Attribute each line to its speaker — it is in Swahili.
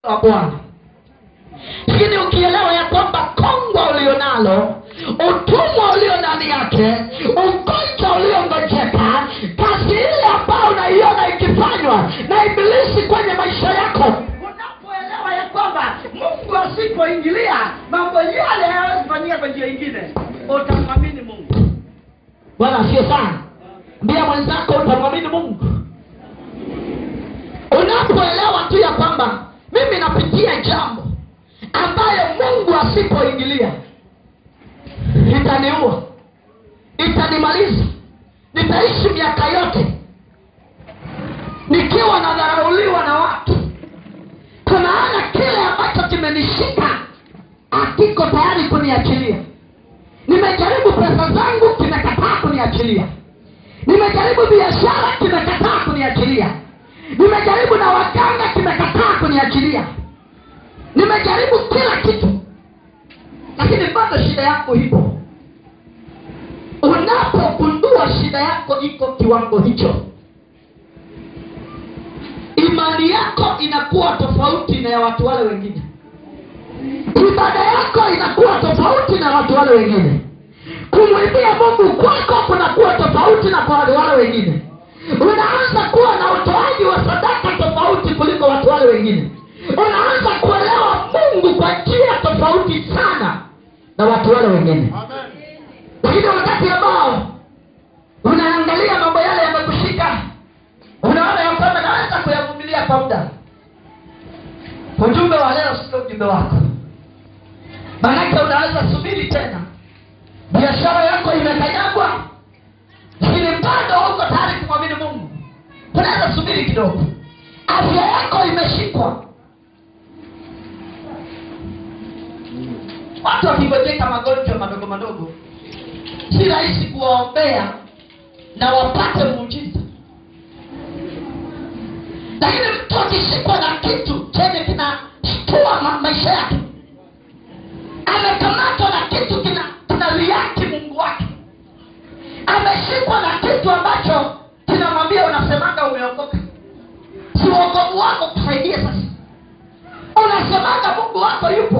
Speaker 1: wa bwana lakini ukielewa ya kwamba kongwa ulionalo utumwa ulio ndani yake ugonjwa uliongojeka kazi ile ambayo unaiona ikifanywa na ibilisi kwenye maisha yako
Speaker 2: unapoelewa ya kwamba mungu asipoingilia mambo yale hayawezi fanyika kwa njia ingine utamwamini mungu
Speaker 1: bwana sio sana mbia mwenzako utamwamini mungu unapoelewa tu ya kwamba mimi napitia jambo ambayo mungu asipoingilia itaniua itanimaliza nitaishi miaka yote nikiwa nadharauliwa na watu kwa maana kile ambacho kimenishika hakiko tayari kuniachilia nimejaribu pesa zangu kimekataa kuniachilia nimejaribu biashara kimekataa kuniachilia nimejaribu na waganga kimekataa kuniachilia nimejaribu kila kitu lakini bado shida yako ipo unapogundua shida yako iko kiwango hicho imani yako inakuwa tofauti na ya watu wale wengine ibada yako inakuwa tofauti na watu wale wengine kumwimbia mungu kwako kunakuwa tofauti na kwa wale wale wengine unaanza kuwa na utoaji wa sadaka tofauti kuliko watu wale wengine unaanza kuelewa mungu kwa njia tofauti sana na watu wale wengine lakini wakati ambao unaangalia mambo yale yamekushika unaona ya kwamba naweza kuyavumilia kwa muda ujumbe wa leo sio ujumbe wako maanake unaweza subiri tena biashara yako imekanyagwa lakini bado uko tayari kumwamini mungu unaweza subiri kidogo afya yako imeshikwa watu wakigojeka magonjwa madogo madogo si rahisi kuwaombea na wapate muujiza lakini mtu akishikwa na kitu chenye kinashtua ma- maisha yake amekamatwa na kitu kina kinaliaki mungu wake ameshikwa na kitu ambacho kinamwambia unasemaga umeokoka si uokovu wako kusaidie sasa unasemaga mungu wako yupo